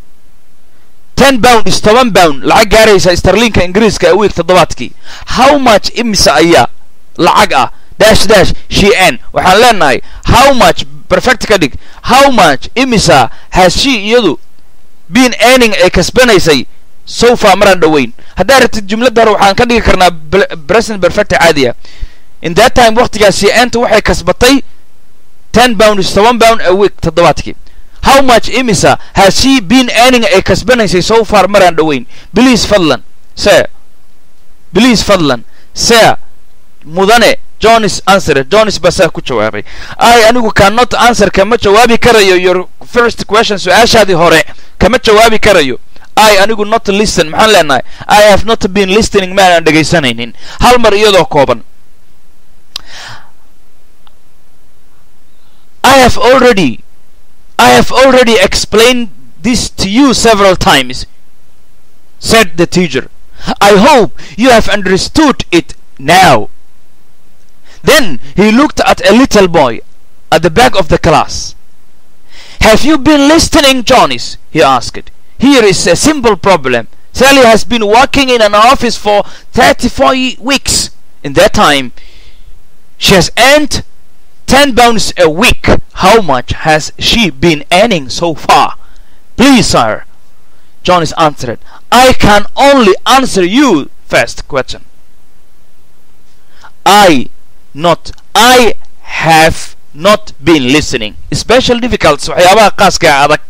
[SPEAKER 1] ten pound is toban pound lacag gaaraysa starlinka ingiriiska a week toddobaadkii how much imisa ayaa lacag ah dash dash she n waxaan leenahay how much perfect ka dhig how much imisa has she iyadu been earning ay kasbanaysay so far maraan dhoweyn haddaa rabtid jumladda hore waxaan ka dhigi karnaa present perfect caadiya in that time waktigaas she enta waxay kasbatay ten pound is toban pound a week toddobaadkii how much imisa has she been earning ay kasbanaysay so far maraan dhoweyn please fadlan se please fadlan se mudane jonis answer jonis baa saa ku jawaabay i anigu cannot answer kama jawaabi karayo your first question su-aashaadii hore kama jawaabi karayo i anigu not listen maxaan leenahay i have not been listening maanaan dhegaysanaynin hal mar iyadoo kooban i have already I have already explained this to you several times, said the teacher. I hope you have understood it now. Then he looked at a little boy at the back of the class. Have you been listening, Johnny's? he asked. Here is a simple problem. Sally has been working in an office for 34 weeks. In that time, she has earned 10 pounds a week. How much has she been earning so far? Please, sir. Johnny's answered. I can only answer you first question. I not I have not been listening. Special difficulties waxyaabaha qaaska adag.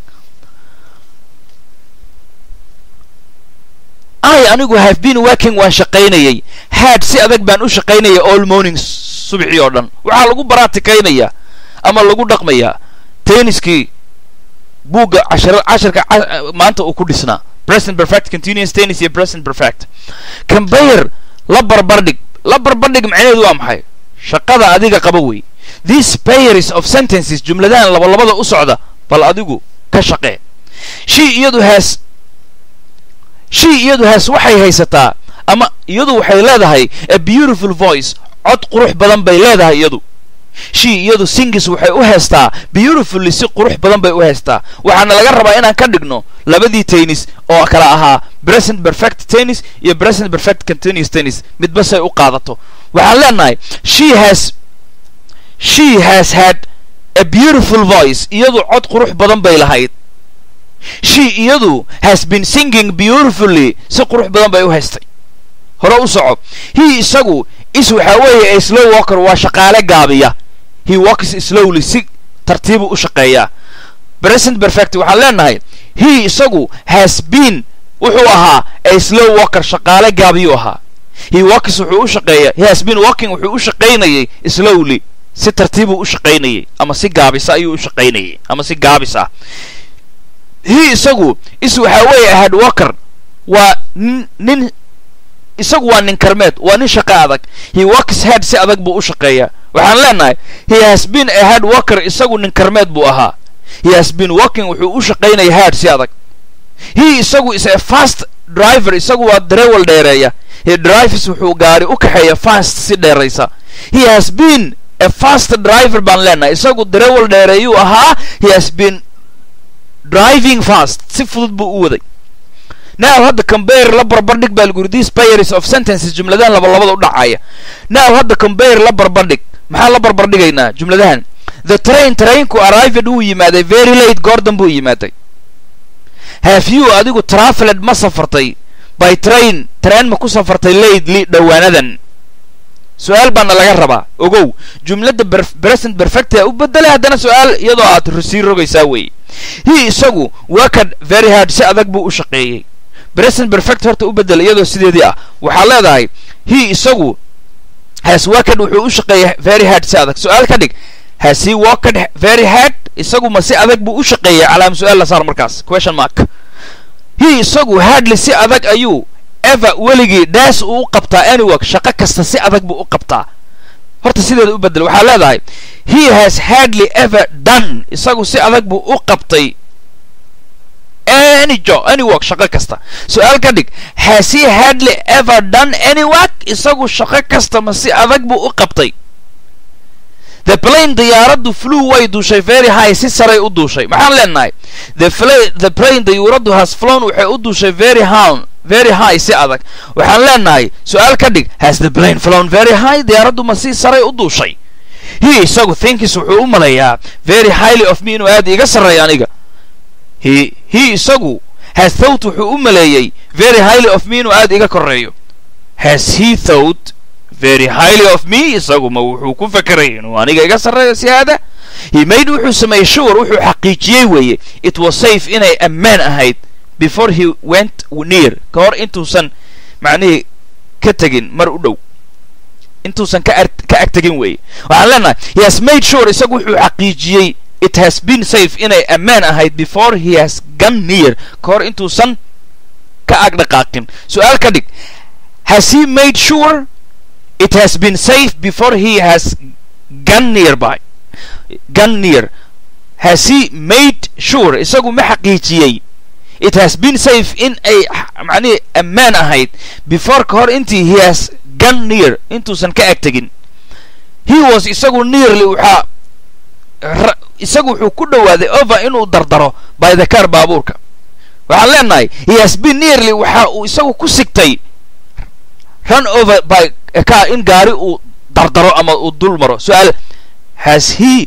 [SPEAKER 1] I anigu have been working waan shaqaynayay. Had si adag baan u shaqaynayay all morning subixii oo dhan. Waxaa lagu baraatikaynaya ama lagu dhaqmayaa tenniskii buugga cashar casharka maanta uu ku dhisnaa present perfect continuous tennis iyo present perfect cambayer la barbardhig la barbardhig macnaheedu waa maxay shaqada adiga qaba wey these pairs of sentences jumladahan labalabada u socda bal adigu ka shaqee she iyadu has she iyadu has waxay haysataa ama iyadu waxay leedahay a beautiful voice cod qurux badan bay leedahay iyadu she iyadu singis waxay u heestaa beautifully si qurux badan bay u heestaa waxaana laga rabaa inaan ka dhigno labadii tennis oo kala ahaa present perfect tennis iyo present perfect continuous tennis midba say u qaadato waxaan leenahay she has she has had a beautiful voice iyadu cod qurux badan bay lahayd she iyadu has been singing beautifully si qurux badan bay u haystay hore u soco he isagu is waxaa weeye a slow walker waa shaqaale gaabiya he walks slowly si tartiibu u shaqeeyaa present perfect waxaan leenahay he isagu has been wuxuu ahaa a slow walker shaqaale gaabiyuu ahaa he walks wuxuu u shaqeeya he has been walking wuxuu u shaqaynayay slowly si tartiibuu u shaqaynayay ama si gaabisa ayuu u shaqaynayay ama si gaabis ah he isagu is waxaa weeye hard walker waa nin isagu waa nin karmeed waa nin shaqo adag he works head si adag buu u shaqeeyaa waxaan leenahay he has been a hard worker isagu nin karmeed buu ahaa he has been working wuxuu u shaqaynaya hard si adag he isagu is a fast driver isagu waa darewal dheereeya he drives wuxuu gaari u kaxeeya fast si dheeraysa he has been a fast driver baan leenahay isagu darewal dheereeyuu ahaa he has been driving fast si fudud buu u waday now hadda compare la barbardhig baa lagu yiri these pairs of sentences jumladahan laba labada u dhacaya now hadda compare la barbardhig maxaa la barbardhigaynaa jumladahan the train trainku arrived wuu yimaaday very late goordan buu yimaaday have you adigu traveled ma safartay by train train ma ku safartay lately dhowaanadan su-aal baana laga rabaa ogow jumladda present perfect u bedelay haddana su-aal iyadoo aad sii rogaysaa weeye he isagu worked very hard si adag buu u shaqeeyey present perfect horta u bedel iyadoo sideedii ah waxaa leedahay he isagu has worked wuxuu u shaqeeyey very hard si adag su-aal ka dhig has he worked very hard isagu ma si adag buu u shaqeeyey calaam su-aal la saar markaas question mark he isagu hardly si adag ayuu ever weligii daas uu u qabtaa anywork shaqo kasta si adag buu u qabtaa horta sideeda u bedel waxaa leedahay he has hardly ever done isagu si adag buu u qabtay any job any work shaqo kasta su-aal ka dhig has he hardly ever done any work isagu shaqo kasta ma si adag buu u qabtay the plane diyaaraddu flew way duushay very high si saray u duushay maxaan leenahay the the plane diyaaraddu has flown waxay u duushay very high very high si adag waxaan leenahay su-aal ka dhig has the plane flown very high diyaaraddu ma si saray u duushay he isagu thinkis wuxuu u malayaa very highly of me inuu aad iga sarreeyo aniga he he isagu has thought wuxuu u maleeyey very highly of me inuu aad iga korreeyo has he thought very highly of me isagu ma wuxuu ku fakeray inuu aniga iga sarreeyo si aada he made wuxuu sameeyey sure wuxuu xaqiijiyey weeye it was safe inay ammaan ahayd before he went near ka hor intuusan macnihii ka tegin mar u dhow intuusan ka ka ag tegin weeye waxaan leenahay he has made sure isagu wuxuu xaqiijiyey it has been safe inay ammaan ahayd before he has gone near ka hor intuusan ka ag dhaqaaqin su-aal ka dhig has he made sure it has been safe before he has gone nearby gone near has he made sure isagu ma xaqiijiyey it has been safe in ay macnihii ammaan ahayd before ka hor intii he has gone near intuusan ka ag tegin he was isagu nearly waxaa isagu wuxuu ku dhowaaday over inuu dardaro by the car baabuurka waxaan leenahay he has been nearly waxa uu isagu ku sigtay run over by a car in gaari uu dardaro ama uu dul maro su-aal has he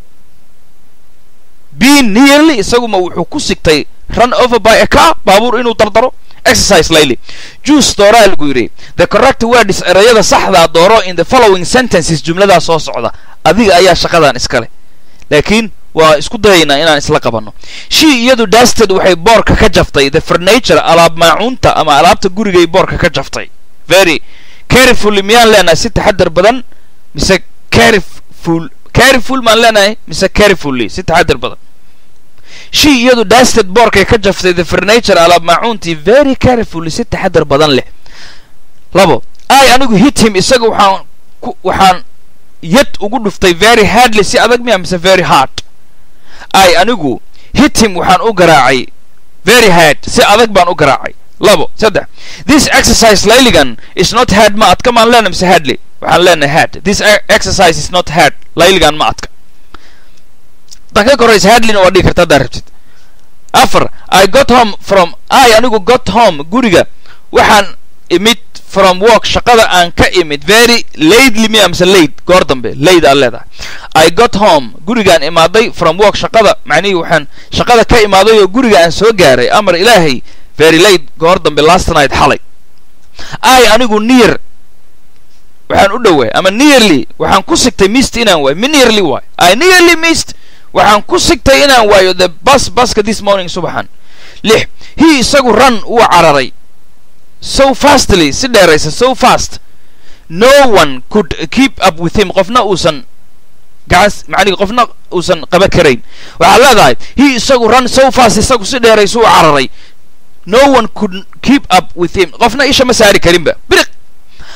[SPEAKER 1] been nearly isagu ma wuxuu ku sigtay run over by a car baabuur inuu dardaro exercise layly juice dooraa lagu yidhi the correct words erayada saxdaa dooro in the following sentences jumladaa soo socda adiga ayaa shaqadan iskale laakiin waa isku dayaynaa inaan isla qabanno shii iyadu dasted waxay boorka ka jaftay the furniture alaab maacuunta ama alaabta gurigay boorka ka jaftay very carefully miyaan leenahay si taxadar badan mise careful careful maan leenahay mise carefully si taxadar badan shii iyadu dasted boorkay ka jaftay the furniture alaab maacuuntii very carefully si taxadar badan leh labo ay anigu hit him isaga waxaan ku waxaan yad ugu dhuftay very hardly si adag miya mise very hard ay anigu hit him waxaan u garaacay very hard si adag baan u garaacay labo saddex this exercise layligan is not hard ma adka maan leenahay mise hardly waxaan leenahay hard this exercise is not hard layligan ma adka dan ka koraysa hardlyna waa dhigi karta haddaa rabtid afar i got home from i anigu got home guriga waxaan imid from work shaqada aan ka imid very lately miya mise late goor dambe late aad leedahay i got home gurigaan imaaday from work shaqada macnihii waxaan shaqada ka imaaday oo guriga aan soo gaaray amar ilaahay very late goor dambe last night xalay i anigu near waxaan u dhoway ama nearly waxaan ku sigtay mist inaan waayo mi nearly waayo i nearly mist waxaan ku sigtay inaan waayo the bus buska this morning subaxan lix he isagu run wuu cararay so fastly si dheeraysa so fast no one could keep up with him qofna uusan gacan macnihi qofna uusan qaba karayn waxaad leedahay he isagu run so fast isagu si dheeraysa u cararay no one could keep up with him qofna isha ma saari karinba biriq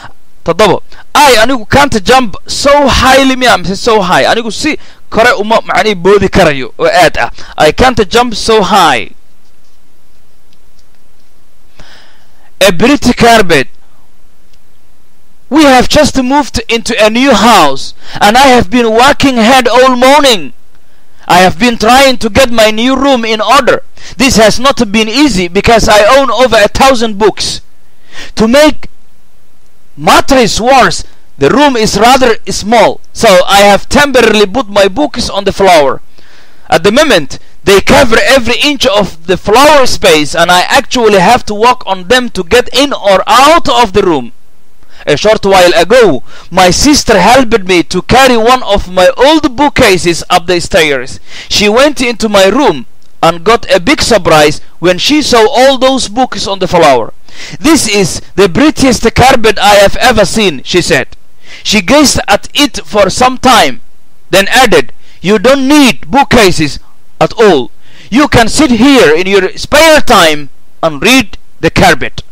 [SPEAKER 1] toddobo i anigu can't jump so highly miya mise so high anigu si kore uma macnihi boodi karayo oo aad ah i can't jump so high a pretty carpet we have just moved into a new house and i have been working hard all morning I have been trying to get my new room in order. This has not been easy because I own over a thousand books. To make matters worse, the room is rather small, so I have temporarily put my books on the floor. At the moment, they cover every inch of the floor space, and I actually have to walk on them to get in or out of the room. A short while ago, my sister helped me to carry one of my old bookcases up the stairs. She went into my room and got a big surprise when she saw all those books on the floor. This is the prettiest carpet I have ever seen, she said. She gazed at it for some time, then added, You don't need bookcases at all. You can sit here in your spare time and read the carpet.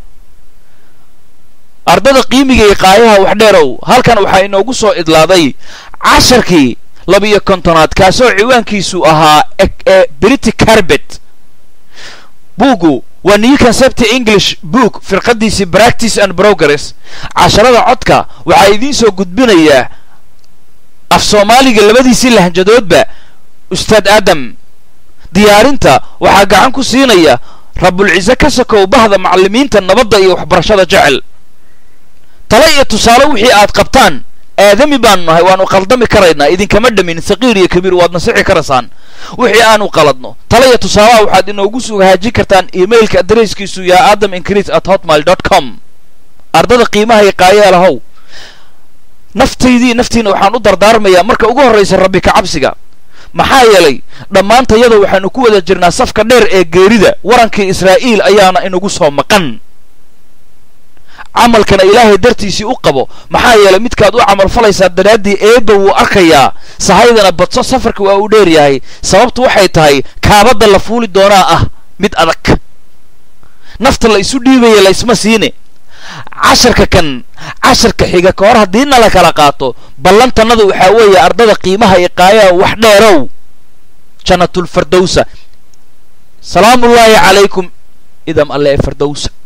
[SPEAKER 1] ardada qiimiga iyo qaayaha wax dheerow halkan waxaa inoogu soo idlaaday casharkii labiyo kontonaad kaasoo ciwaankiisu ahaa ee brity carbet buuggu waa new concept english book firqadiisii practice and progress casharada codka waxaa idiin soo gudbinayaa af soomaaliga labadiisii lahjadoodba ustaad aadam diyaarinta waxaa gacan ku siinaya rabulciise ka sokow bahda macallimiinta nabadda iyo waxbarashada jecel tale iyo tusaale wixii aad qabtaan aadami baanu nahay waanu qaldami karaynaa idinkama dhamin saqiir iyo kabiir waad nasixi karaysaan wixii aanu qaladno tale iyo tusaalaha waxaad inoogu soo haajin kartaan emailka adresskiisu yaa adam increase at hotmail dot com ardada qiimaha iyo qaayaalahow naftaydii naftiina waxaan u dardaarmayaa marka ugu horraysa rabbi ka cabsiga maxaa yeelay dhammaantayada waxaanu ku wada jirnaa safka dheer ee geerida warankii israa'iil ayaana inagu soo maqan camalkana ilaahay dartiisii u qabo maxaa yeelay midkaad u camal falaysaa daraaddii eebba wuu arkayaa sahaydana badso safarka waa uu dheer yahay sababtu waxay tahay kaabadda la fuuli doonaa ah mid adag nafta la isu dhiibaya laysma siine casharka kan casharka xiga ka hor haddii na la kala qaato ballantannada waxaa weeye ardada qiimaha iyo qaayaha wax dheerow jannatulfardowsa salaamullaahi calaykum idam alle ee fardowsa